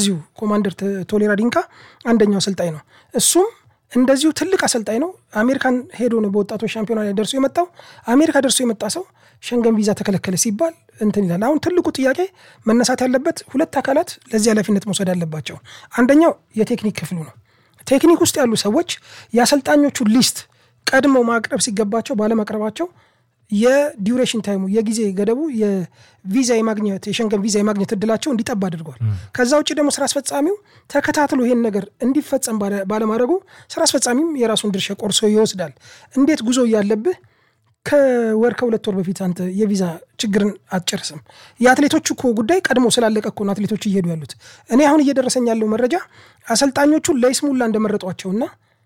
እንደዚሁ ኮማንደር ቶሌራ ዲንካ አንደኛው አሰልጣኝ ነው። እሱም እንደዚሁ ትልቅ አሰልጣኝ ነው። አሜሪካን ሄዶ ነው በወጣቶች ሻምፒዮና ላይ ደርሶ የመጣው። አሜሪካ ደርሶ የመጣ ሰው ሸንገን ቪዛ ተከለከለ ሲባል እንትን ይላል። አሁን ትልቁ ጥያቄ መነሳት ያለበት ሁለት አካላት ለዚህ ኃላፊነት መውሰድ አለባቸው። አንደኛው የቴክኒክ ክፍሉ ነው። ቴክኒክ ውስጥ ያሉ ሰዎች የአሰልጣኞቹ ሊስት ቀድመው ማቅረብ ሲገባቸው ባለማቅረባቸው የዲዩሬሽን ታይሙ የጊዜ ገደቡ የቪዛ የማግኘት የሸንገን ቪዛ የማግኘት እድላቸው እንዲጠባ አድርጓል። ከዛ ውጭ ደግሞ ስራ አስፈጻሚው ተከታትሎ ይሄን ነገር እንዲፈጸም ባለማድረጉ ስራ አስፈጻሚም የራሱን ድርሻ ቆርሶ ይወስዳል። እንዴት ጉዞ እያለብህ ከወር ከሁለት ወር በፊት አንተ የቪዛ ችግርን አትጨርስም? የአትሌቶቹ እኮ ጉዳይ ቀድሞ ስላለቀ እኮ ነው አትሌቶቹ እየሄዱ ያሉት። እኔ አሁን እየደረሰኝ ያለው መረጃ አሰልጣኞቹ ለይስሙላ እንደመረጧቸውና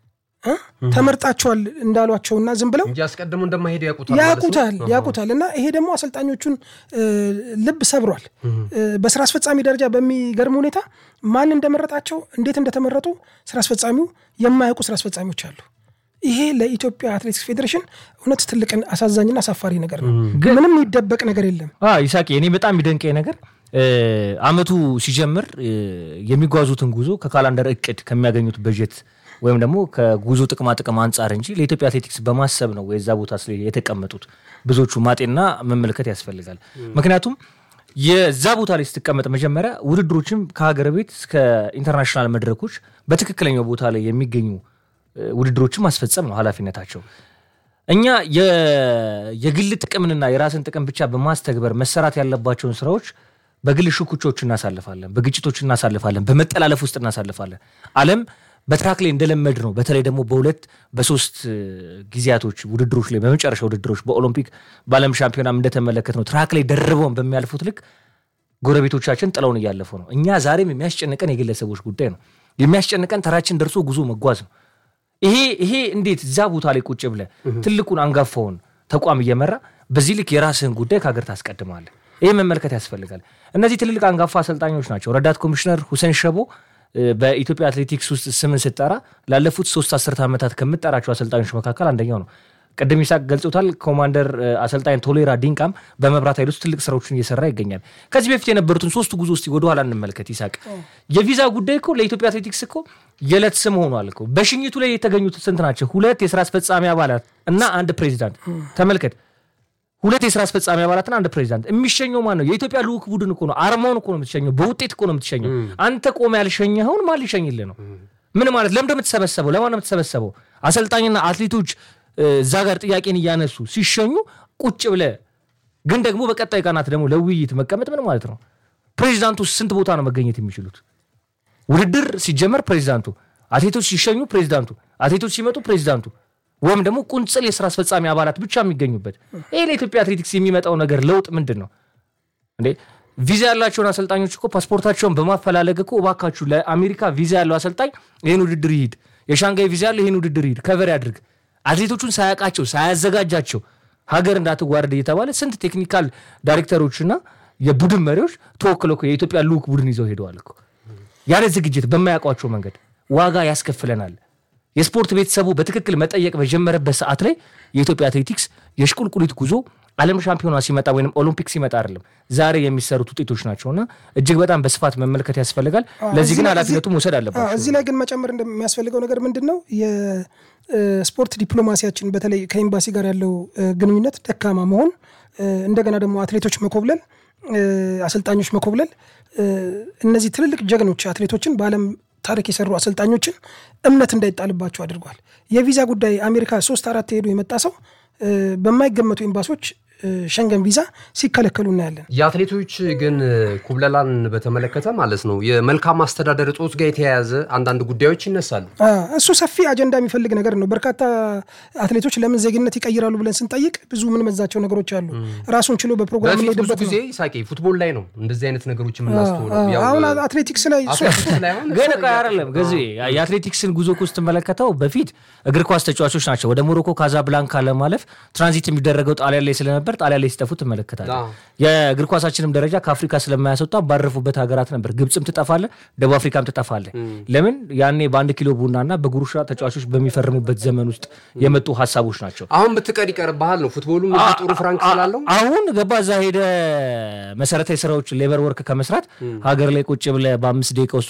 ተመርጣቸዋል እንዳሏቸውና ዝም ብለው እንጂ አስቀድሞ እንደማይሄዱ ያውቁታል ያውቁታል ያውቁታል። እና ይሄ ደግሞ አሰልጣኞቹን ልብ ሰብሯል። በስራ አስፈጻሚ ደረጃ በሚገርም ሁኔታ ማን እንደመረጣቸው እንዴት እንደተመረጡ ስራ አስፈጻሚው የማያውቁ ስራ አስፈጻሚዎች አሉ። ይሄ ለኢትዮጵያ አትሌቲክስ ፌዴሬሽን እውነት ትልቅ አሳዛኝና አሳፋሪ ነገር ነው። ምንም የሚደበቅ ነገር የለም። ይሳቄ፣ እኔ በጣም የሚደንቀኝ ነገር አመቱ ሲጀምር የሚጓዙትን ጉዞ ከካላንደር እቅድ ከሚያገኙት በጀት ወይም ደግሞ ከጉዞ ጥቅማ ጥቅም አንጻር እንጂ ለኢትዮጵያ አትሌቲክስ በማሰብ ነው የዛ ቦታ ስለ የተቀመጡት ብዙዎቹ ማጤና መመልከት ያስፈልጋል። ምክንያቱም የዛ ቦታ ላይ ስትቀመጥ መጀመሪያ ውድድሮችም ከሀገር ቤት እስከ ኢንተርናሽናል መድረኮች በትክክለኛው ቦታ ላይ የሚገኙ ውድድሮችን ማስፈጸም ነው ኃላፊነታቸው። እኛ የግል ጥቅምንና የራስን ጥቅም ብቻ በማስተግበር መሰራት ያለባቸውን ስራዎች በግል ሽኩቾች እናሳልፋለን፣ በግጭቶች እናሳልፋለን፣ በመጠላለፍ ውስጥ እናሳልፋለን። ዓለም በትራክ ላይ እንደለመድ ነው። በተለይ ደግሞ በሁለት በሶስት ጊዜያቶች ውድድሮች ላይ በመጨረሻ ውድድሮች በኦሎምፒክ በዓለም ሻምፒዮናም እንደተመለከት ነው ትራክ ላይ ደርበውን በሚያልፉት ልክ ጎረቤቶቻችን ጥለውን እያለፉ ነው። እኛ ዛሬም የሚያስጨንቀን የግለሰቦች ጉዳይ ነው። የሚያስጨንቀን ተራችን ደርሶ ጉዞ መጓዝ ነው። ይሄ ይሄ እንዴት እዛ ቦታ ላይ ቁጭ ብለህ ትልቁን አንጋፋውን ተቋም እየመራ በዚህ ልክ የራስህን ጉዳይ ከሀገር ታስቀድማለህ? ይህ መመልከት ያስፈልጋል። እነዚህ ትልልቅ አንጋፋ አሰልጣኞች ናቸው። ረዳት ኮሚሽነር ሁሴን ሸቦ በኢትዮጵያ አትሌቲክስ ውስጥ ስምን ስጠራ ላለፉት ሶስት አስርት ዓመታት ከምጠራቸው አሰልጣኞች መካከል አንደኛው ነው። ቅድም ይሳቅ ገልጾታል። ኮማንደር አሰልጣኝ ቶሌራ ዲንቃም በመብራት ኃይል ውስጥ ትልቅ ስራዎችን እየሰራ ይገኛል። ከዚህ በፊት የነበሩትን ሶስቱ ጉዞ ውስጥ ወደኋላ እንመልከት። ይሳቅ የቪዛ ጉዳይ እኮ ለኢትዮጵያ አትሌቲክስ እኮ የዕለት ስም ሆኗል እኮ። በሽኝቱ ላይ የተገኙት ስንት ናቸው? ሁለት የስራ አስፈጻሚ አባላት እና አንድ ፕሬዚዳንት። ተመልከት ሁለት የስራ አስፈጻሚ አባላትና አንድ ፕሬዚዳንት። የሚሸኘው ማን ነው? የኢትዮጵያ ልዑክ ቡድን እኮ ነው። አርማውን እኮ ነው የምትሸኘው። በውጤት እኮ ነው የምትሸኘው። አንተ ቆመ ያልሸኘኸውን ማን ሊሸኝልህ ነው? ምን ማለት ለምንድን ነው የምትሰበሰበው? ለማን ነው የምትሰበሰበው? አሰልጣኝና አትሌቶች እዛ ጋር ጥያቄን እያነሱ ሲሸኙ ቁጭ ብለ ግን ደግሞ በቀጣይ ቀናት ደግሞ ለውይይት መቀመጥ ምን ማለት ነው? ፕሬዚዳንቱ ስንት ቦታ ነው መገኘት የሚችሉት? ውድድር ሲጀመር ፕሬዚዳንቱ፣ አትሌቶች ሲሸኙ ፕሬዚዳንቱ፣ አትሌቶች ሲመጡ ፕሬዚዳንቱ ወይም ደግሞ ቁንጽል የስራ አስፈጻሚ አባላት ብቻ የሚገኙበት ይህ ለኢትዮጵያ አትሌቲክስ የሚመጣው ነገር ለውጥ ምንድን ነው እንዴ? ቪዛ ያላቸውን አሰልጣኞች እኮ ፓስፖርታቸውን በማፈላለግ እኮ እባካችሁ ለአሜሪካ ቪዛ ያለው አሰልጣኝ ይህን ውድድር ይሂድ፣ የሻንጋይ ቪዛ ያለው ይህን ውድድር ይሂድ፣ ከቨር ያድርግ። አትሌቶቹን ሳያውቃቸው ሳያዘጋጃቸው ሀገር እንዳትዋረድ እየተባለ ስንት ቴክኒካል ዳይሬክተሮችና የቡድን መሪዎች ተወክለው እኮ የኢትዮጵያ ልዑክ ቡድን ይዘው ሄደዋል እኮ ያለ ዝግጅት በማያውቋቸው መንገድ ዋጋ ያስከፍለናል። የስፖርት ቤተሰቡ በትክክል መጠየቅ በጀመረበት ሰዓት ላይ የኢትዮጵያ አትሌቲክስ የሽቁልቁሊት ጉዞ ዓለም ሻምፒዮና ሲመጣ ወይም ኦሎምፒክ ሲመጣ አይደለም ዛሬ የሚሰሩት ውጤቶች ናቸውና እጅግ በጣም በስፋት መመልከት ያስፈልጋል። ለዚህ ግን ኃላፊነቱ መውሰድ አለባቸው። እዚህ ላይ ግን መጨመር እንደሚያስፈልገው ነገር ምንድን ነው? የስፖርት ዲፕሎማሲያችን በተለይ ከኤምባሲ ጋር ያለው ግንኙነት ደካማ መሆን፣ እንደገና ደግሞ አትሌቶች መኮብለል፣ አሰልጣኞች መኮብለል እነዚህ ትልልቅ ጀግኖች አትሌቶችን በዓለም ታሪክ የሰሩ አሰልጣኞችን እምነት እንዳይጣልባቸው አድርጓል። የቪዛ ጉዳይ አሜሪካ ሶስት አራት ሄዱ የመጣ ሰው በማይገመቱ ኤምባሲዎች ሸንገን ቪዛ ሲከለከሉ እናያለን። የአትሌቶች ግን ኩብለላን በተመለከተ ማለት ነው የመልካም አስተዳደር እጦት ጋር የተያያዘ አንዳንድ ጉዳዮች ይነሳሉ። እሱ ሰፊ አጀንዳ የሚፈልግ ነገር ነው። በርካታ አትሌቶች ለምን ዜግነት ይቀይራሉ ብለን ስንጠይቅ ብዙ የምንመዛቸው ነገሮች አሉ። ራሱን ችሎ በፕሮግራም በፊት ብዙ የምንሄድበት ጊዜ ሳቂ ፉትቦል ላይ ነው እንደዚህ አይነት ነገሮች የምናስተውለው። ያው አሁን አትሌቲክስ ላይ አትሌቲክስ ላይ አሁን ግን እኮ አይደለም ገዜ የአትሌቲክስን ጉዞ እኮ ስትመለከተው በፊት እግር ኳስ ተጫዋቾች ናቸው ወደ ሞሮኮ ካዛብላንካ ለማለፍ ትራንዚት የሚደረገው ጣሊያን ላይ ስለነበር ጣሊያን ላይ ሲጠፉ ትመለከታለህ። አዎ። የእግር ኳሳችንም ደረጃ ከአፍሪካ ስለማያስወጣ ባረፉበት ሀገራት ነበር። ግብፅም ትጠፋለ፣ ደቡብ አፍሪካም ትጠፋለ። ለምን ያኔ በአንድ ኪሎ ቡናና በጉሩሻ ተጫዋቾች በሚፈርሙበት ዘመን ውስጥ የመጡ ሀሳቦች ናቸው። አሁን ብትቀር ይቀርብሃል ነው ፉትቦሉም እዚህ ጥሩ ፍራንክ ስላለው አሁን ገባ እዛ ሄደ መሰረታዊ ስራዎች ሌበር ወርክ ከመስራት ሀገር ላይ ቁጭ ብለህ በአምስት ደቂቃ ውስጥ